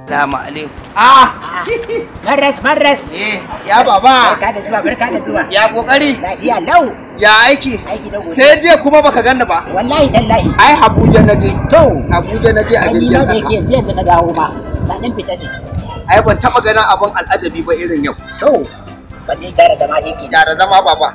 Salamu alaikum. Ah, maras maras. Eh, ya baba. Barka da zuwa, barka da zuwa. Ya kokari. Lafiya lau. Ya aiki. Aiki na gobe. Sai jiya kuma baka ganni ba. Wallahi tallahi. Ai Abuja na je. To, Abuja na je a ai ni jirgin ma da yake ƙasa. yanzu yanzu na dawo ma. Na dan fita ne. Ai ban taɓa ganin abin al'ajabi ba irin yau. To, balle gara zama da yake. Gyara zama baba.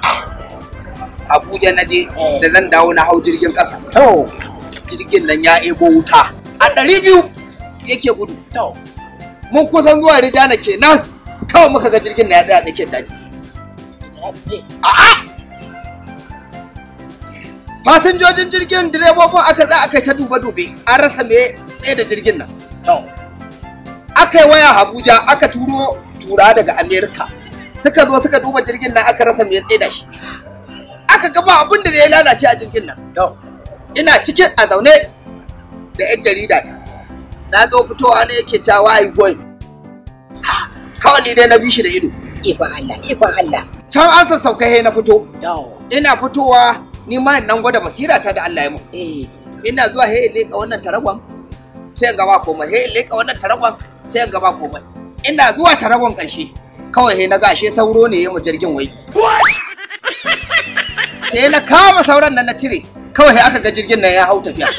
Abuja na je Eh. da zan dawo na hau jirgin ƙasa. To, Jirgin nan ya ebo wuta. A ɗari biyu yake gudu. to. Mun kusan zuwa Rijana kenan. Kawai muka ga jirgin na ya tsaya tsakiyar daji. A'a! Fasinjojin jirgin direbobin aka za aka yi ta dube-dube an rasa me tsaye da jirgin nan. To, Aka yi waya Abuja aka turo tura daga Amerika. Suka zo suka duba jirgin nan aka rasa me tsaye da shi. Aka gaba abin da ya lalace a jirgin nan. to. Ina cikin a zaune da 'yan jarida ta. Na zo fitowa ne yake cewa ai boy. Kawai ni dai na bi shi da ido. Ikon Allah, ikon Allah. Can an sassauka he na fito. To, Ina fitowa ni ma nan gwada basira ta da Allah ya mu. eh, ina zuwa he in leƙa wannan taragon sai in gaba komai he in leƙa wannan taragon sai in gaba komai ina zuwa taragon ƙarshe kawai he na ga ashe sauro ne ya mu jirgin waigi sai na kama sauran nan na cire kawai he aka ga jirgin nan ya hau tafiya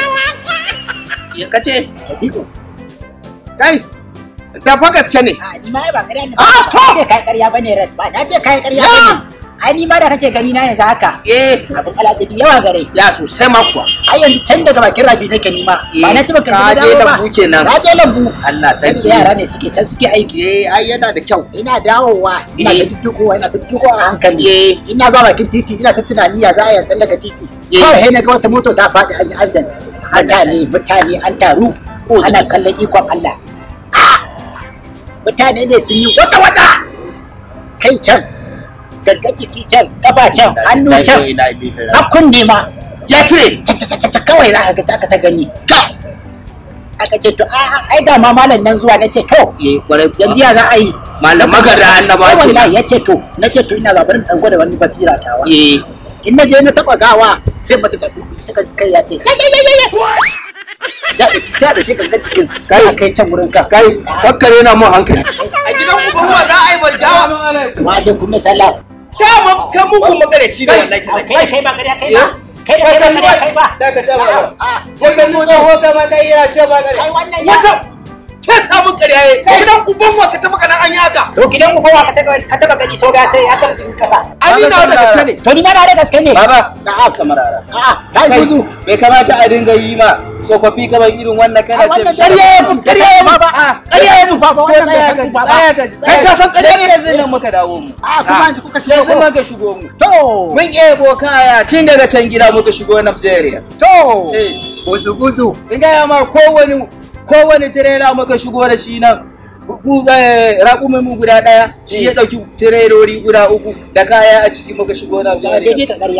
ya kace Sadiku. kai da fa gaske ne A ni ma ba ƙarya ne. Ah, to! Ba ce kai ƙarya bane ras ba. Na ce kai ƙarya Ya! bane. Ai ni ma da kake gani na yanzu haka. eh Abin alajabi yawa gare. ya sosai ma kuwa ai yanzu can daga bakin rafi nake nima ba na ci baka ka je lambu kenan. na je lambu Allah saboda sarki yara ne suke can suke aiki eh ai yana da kyau ina dawowa ina Eh. ta duddukowa ina ta duddukowa a hankali eh ina zuwa bakin titi ina ta tunani ya za a yi tsallaka titi Eh. kawai sai na ga wata moto ta faɗi an yi azan mutane mutane an taru Oh. ana kallon ikon Allah Ah! mutane ne sun yi wata wata kai can gangan jiki can kafa can hannu can har kunne ma ya cire caca kawai za ka ga aka ta gani ka aka ce to a a- ai da ma malam nan zuwa na ce to eh kwarai kuwa. yanzu ya za a yi malam magana annaba Ai, kenan wallahi ya ce to na ce to ina zabarin dan gwada wani basira tawa eh in na je na taba gawa sai mata ta dubi suka ji kai ya ce ya ya ya ya sai da sai da shi gangan cikin kai kai can wurin ka kai kakkare na mun hankali a gidan uban wa za a yi barjawa wa alaikum salam dama ka mugun magareci ne wallahi ta kai kai ba kariya kai ba kai da kai ba kariya kai ba Dakata ba ba. Ah, Ko ka nuna ko ka ma kai ya ce ba kai kare. wannan ya wata ke samu ƙarya ye gidan uban wa ka taba kana an yi haka to gidan ku kowa ka taba ka taba gani sau da ta ya kar sun kasa ani na da gaske ne to ni ma na da gaske ne Baba, na'am samarara. a'a kai Kai, gudu bai kamata a dinga yi ma tsofaffi kamar irin wannan Ai, kana ce wannan mishi- ƙarya ya mu ƙarya ya mu ba ƙarya ya mu ba ba Ko wannan tsaya bai ka san ji, ba tsaya ka ji, kai tsaya ka san ƙarya ne yanzu nan muka dawo mu. a kuma yanzu kuka shigo Yanzu ko muka shigo mu. to Mun ebo kaya tun daga can gida muka shigo Nigeria. to Eh, buzu buzu in gaya ma kowane kowane tirela muka shigo da shi nan gu- eh, raƙumin mu guda ɗaya shi ya ɗauki tirelori guda uku da kaya a ciki muka shigo ba wanda Nigeria. bi ka ƙarya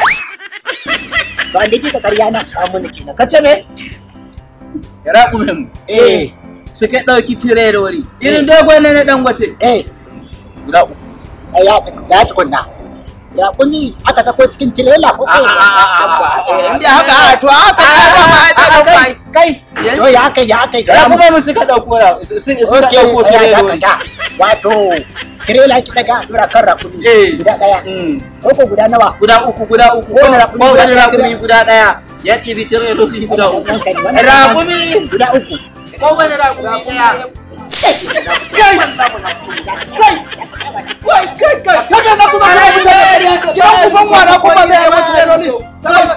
ba wanda bi ka ƙarya na samu ne kenan kace me Raƙumin mu eh suka ɗauki tirelori irin dogon na na dangote eh guda uku. eh, ya ya tukunna ya kuni aka sako cikin tirela ko ko inda haka a to haka ka ba ma ai ta dauka ai kai to ya kai ya kai ga mu raƙumin mu suka ɗauko ra- su- suka okay ɗauko ya tirelori. dakata wato tirela ki daga dura kan rakuni Eh. guda daya Mm. ko ko guda nawa guda uku guda uku Kowane raƙumi guda kowane ɗaya, raƙumi guda ɗaya ya ɗibi tirelori guda uku rakuni guda uku kowane raƙumi ɗaya kai kai kai kai kai kada na kuma na mutane gidan uban wa na kuma zai yi mutu ne